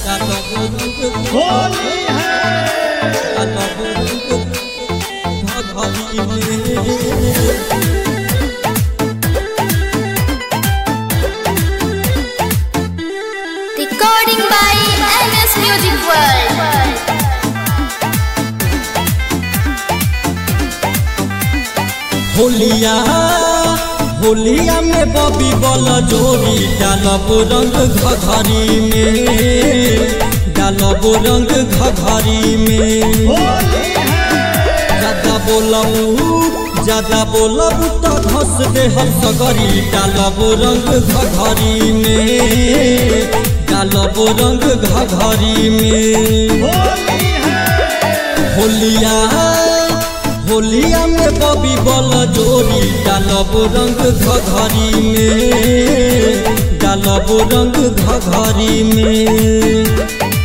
होली है Recording by NS Music World. होलिया होलिया में बबी बल जोरी डालब रंग घघरी में डालब रंग घघरी में होली है ज्यादा बोलबू ज्यादा बोलबू तो धस दे हम सगरी डालब रंग घघरी में डालब रंग घघरी में होली है होलिया होलिया में बबी बल जोरी डालब रंग घघरी में डालब रंग घघरी में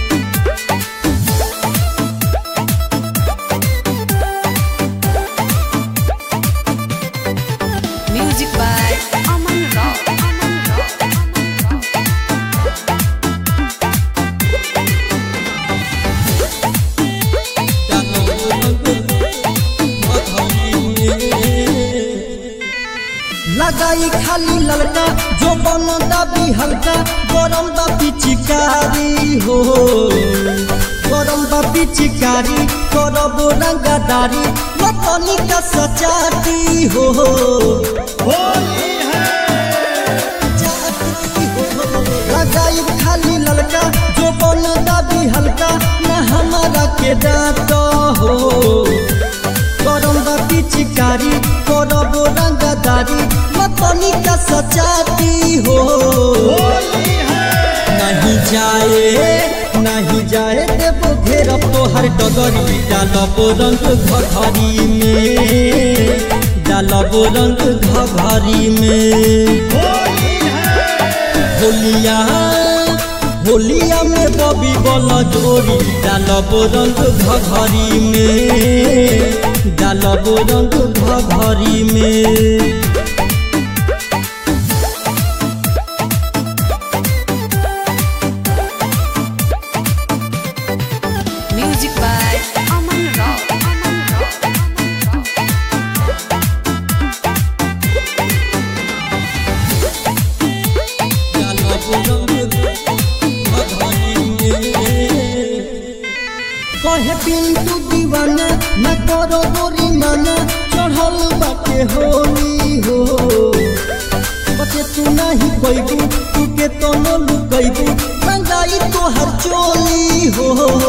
Music by Aman Rao. Aman Rao. Aman Rao. लगाई खाली ललका जो बन दाबी हल्का गरम दा पिचिकारी हो गरम दा पिचिकारी करब रंगदारी लतनी का सचाती हो होली है लगाई खाली ललका जो बन दाबी हल्का न हमारा के डाट हो करम बा पिचकारी करब रंगदारी मतनी का सचाती हो होली है नहीं जाए नहीं जाए देबो घेरब तोहर डगरी डालब रंग घघरी में डालब रंग घघरी में होली है होलिया होलिया में बबी बल जोरी डालब रंग घघरी में डालब रंग घघरी में Music by Aman Rao. Aman Rao. Aman Rao. कहे पिंटू दीवाना न करो गोरी माना चढ़ल बाटे होली हो बचे तू नहीं पैबू तू के तो न लुकैबू रंगाई तोहर चोली हो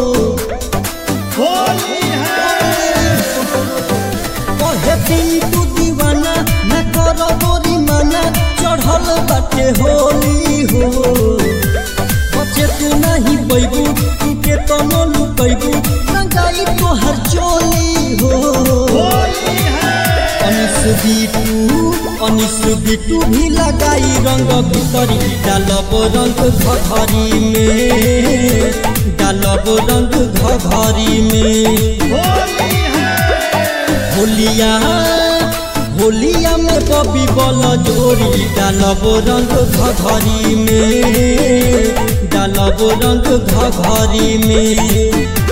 होली है कहे पिंटू दीवाना न करो गोरी माना चढ़ल बाटे होली हो बचे तू नहीं पैबू तू के तो न लुकैबू रंगाई तोहर चोली हो होली है अनिस बिटू अनिस बिटू भी लगाई रंग भितरी डालब रंग घघरी में डालब रंग घघरी में होली है होलिया होलिया में बबी बल जोरी डालब रंग घघरी में डालब रंग घघरी में